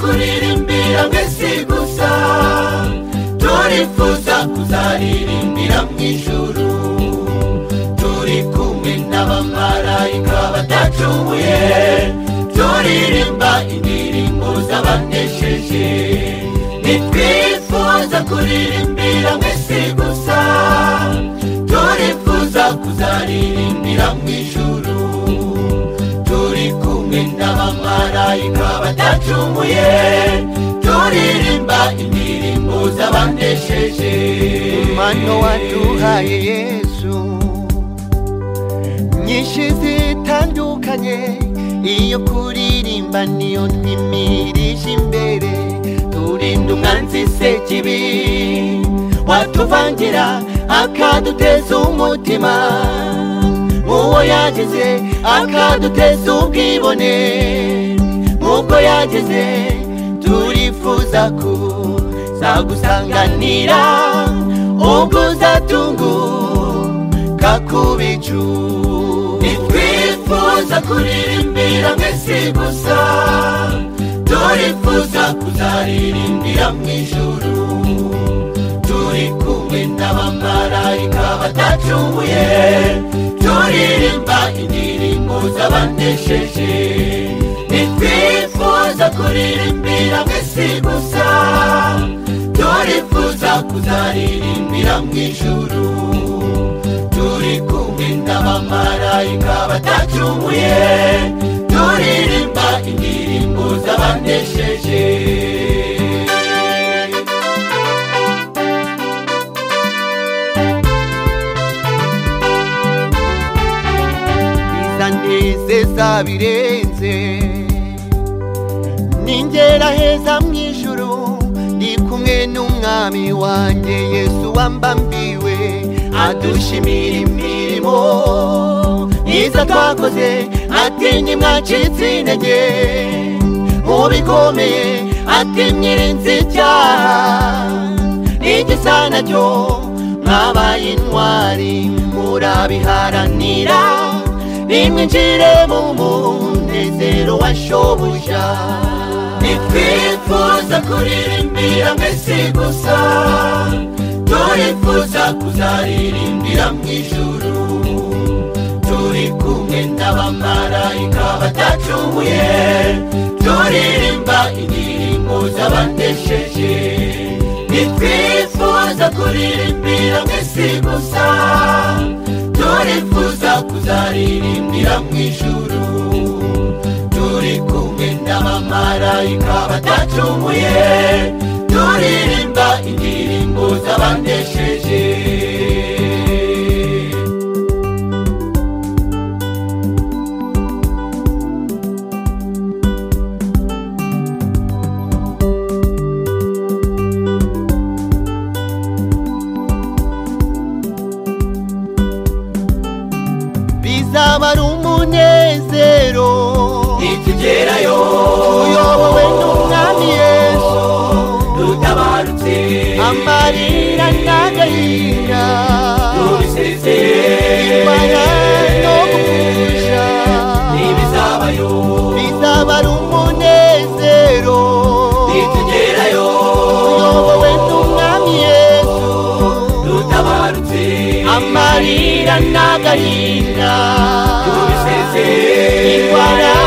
kuririmbira mw'isi gusa turifuza kuzaririmbira mu ijuru turi kumwe n'abamarayika badacumuye turirimba indirimbo z'abanesheje nitwifuza kuririmbira mw'isi gusa turifuza kuzaririmbira mu ijuru turi kumwe n'abamarayika badacumuye turirimba indirimbo z'abanesheje mano waduhaye yesu nyinshi zitandukanye iyo kuririmba niyo twimirije imbere turinda umwanzi sekibi watuvangira akaduteza umutima muwo yagize akaduteza ubwibone nk'ubwo yagize turifuza kuzagusanganira ubwo uzatunguka kubicu twifuza kuririmbira mw'isi gusa turifuza kuzaririmbira mu ijuru turi kumwe n'abamarayika badacumuye turirimba indirimbo z'abanesheje nitwifuza kuririmbira mw'isi gusa turifuza kuzaririmbira mu ijuru turi kumwe n'abamarayika badacumuye turirimba indirimbo z'abanesheje izanezeza birenze ningera heza mu ijuru ndi kumwe n'umwami wanjye yesu wambambiwe adushimira imirimo myiza twakoze ati mwacitse intege mu bikomeye ati mwirinze icyaha n'igisa nacyo mwabaye intwari murabiharanira nimwinjire mu munezero wa shobuja nitwifuza kuririmbira mw'isi gusa turifuza kuzaririmbira mu ijuru turi kumwe n'abamarayika badacumuye turirimba indirimbo z'abanesheje nitwifuza kuririmbira mw'isi gusa turifuza kuzaririmbira mu ijuru turi kumwe n'abamarayika badacumuye turirimba indirimbo z'abanesheje bizaba ari umunezero nitugerayo uyobowe n'umwami yesu dutabarutse amarira n'agahinda tubiseze imana no gukuja ntibizabayo bizaba ari umunezero nitugerayo uyobowe n'umwami yesu dutabarutse amarira n'agahinda tubiseze indwara